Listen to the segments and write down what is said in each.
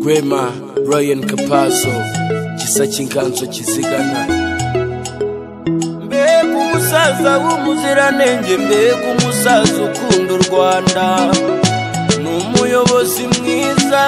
Rema, Ryan Kapazo, Gisa cy'inganzo kizigana. Mbega umusaza w'umuziranenge, mbega umusaza ukunda u Rwanda. Ni umuyobozi mwiza.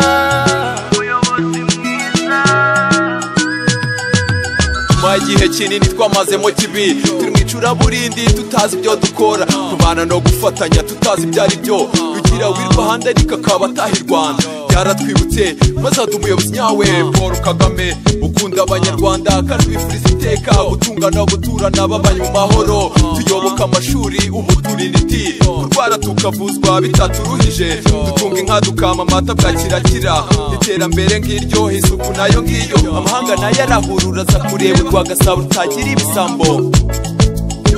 nyuma y'igihe kinini twamazemo kibi turi mu icuraburindi tutazi ibyo dukora kubana no gufatanya tutazi ibyo ari byo rugira wirwa ahandi ariko akaba ataha i rwanda byaratwibutse maze hadi umuyobozi nyawe paul kagame ukunda abanyarwanda kandi bifuriza iteka gutungana guturana babanye mu mahoro tuyoboka amashuri umuturiniti kurwara tukavuzwa bitaturuhije dutunga inka dukama amata bwa kirakira iterambere nk'iryo isuku nayo ngiyo amahanga nayo arahurura aza kureba urwagasabo rutagira ibisambo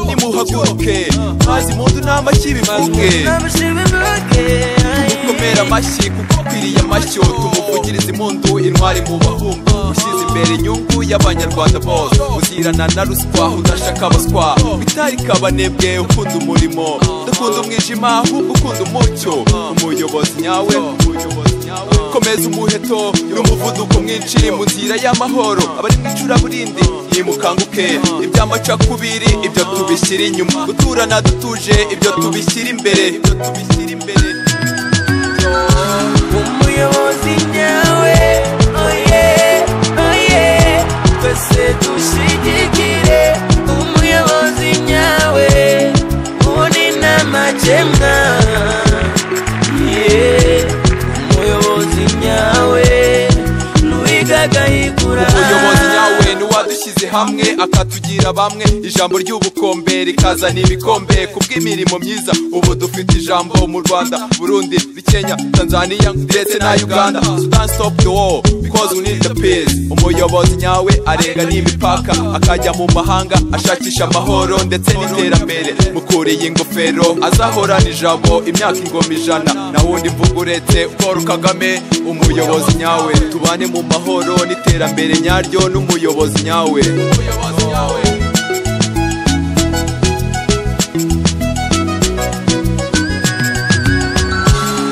nimuhaguruke mazi impundu n'amashyi bimazwe komera amashyi kuko kwiriye amashyo tumuvugiriza impundu intwari mu bahungu ushyize imbere inyungu y'abanyarwanda bose uzirana na ruswa udashaka abaswa bitari kabanebwe ukunda umurimo dukunda umwijima ahubwo ukunda umucyo umuyobozi nyawe umuyobozi nyawe komeza umuheto n'umuvuduko mwinshi mu nzira y'amahoro abari mu icuraburindi nimukanguke iby'amacakubiri ibyo tubishyira inyuma guturana dutuje ibyo tubishyira imbere ibyo tubishyira imbere Umuyobozi nyawe, oh yeah, oh yeah. Twese dushigikire umuyobozi nyawe, uwo ni namakemwa. Yeah, umuyobozi nyawe, Louis Gahigura. umuyobozi nyawe niwadushyize hamwe akatugira bamwe ijambo ry'ubukombe rikazana ibikombe kubw'imirimo myiza ubu dufite ijambo mu rwanda burundi kenya tanzania ndetse na uganda sudan stop the war because we need the peace umuyobozi nyawe arenga n'imipaka akajya mu mahanga ashakisha amahoro ndetse n'iterambere mukuriye ingofero azahorana ijabo imyaka ingoma ijana na wundi mvuga uretse paul kagame umuyobozi nyawe tubane mu mahoro n'iterambere nyaryo n'umuyobozi nyawe umuyobozi nyawe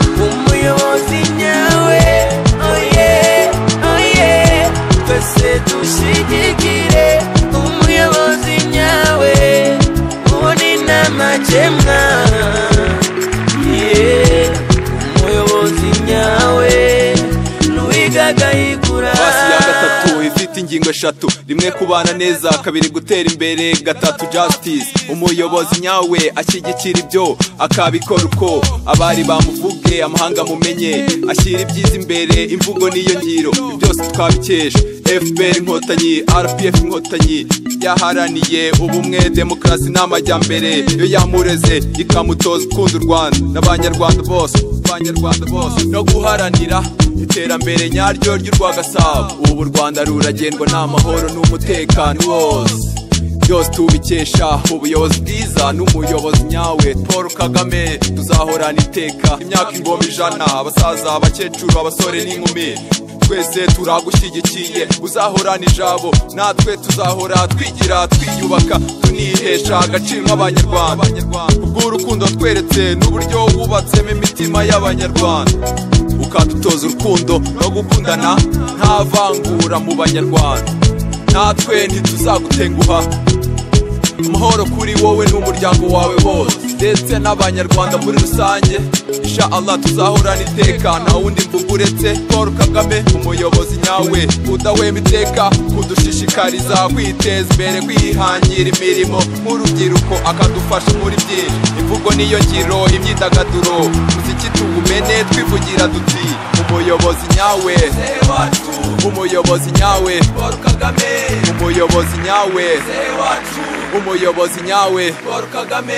umuyobozi nyawe oye oye twese dushigikire umuyobozi nyawe uwo ni namakemwa Yeah, umuyobozi nyawe n'uwigagayigura pasi ya gatatu ifite ingingo eshatu rimwe kubana neza kabiri gutera imbere gatatu justice umuyobozi nyawe ashyigikira ibyo akabikora uko abari bamuvuge amahanga mumenye ashyira ibyiza imbere imvugo niyo ngiro ibi byose twabikesha fpr inkotanyi rpf inkotanyi yaharaniye ubumwe demokarasi n'amajyambere yo yamureze ikamutoza gukunda u rwanda n'abanyarwanda bose abanyarwanda bose no guharanira iterambere nyaryo ry'urwagasabo ubu u rwanda ruragendwa n'amahoro n'umutekano wose byose tubikesha ubuyobozi bwiza n'umuyobozi nyawe paul kagame tuzahorana iteka imyaka ingoma ijana abasaza abakecuru abasore n'inkumi twese turagushyigikiye uzahorana ijabo natwe tuzahora twigira twiyubaka tunihesha agaciro nk'abanyarwanda kubw'urukundo tweretse n'uburyo wubatsemo imitima y'abanyarwanda ukadutoza urukundo no gukundana nta vangura mu banyarwanda natwe ntituzagutenguha amahoro kuri wowe n'umuryango wawe bose ndetse n'abanyarwanda muri rusange insha allah tuzahorana iteka nta wundi mvuga uretse paul kagame umuyobozi nyawe udahwema iteka kudushishikariza kwiteza imbere kwihangira imirimo nk'urubyiruko akadufasha muri byinshi imvugo niyo ngiro imyidagaduro umuziki tuwumene twivugira duti umuyobozi nyawe umuyobozi nyawe paul kagame umuyobozi nyawe umuyobozi nyawe paul kagame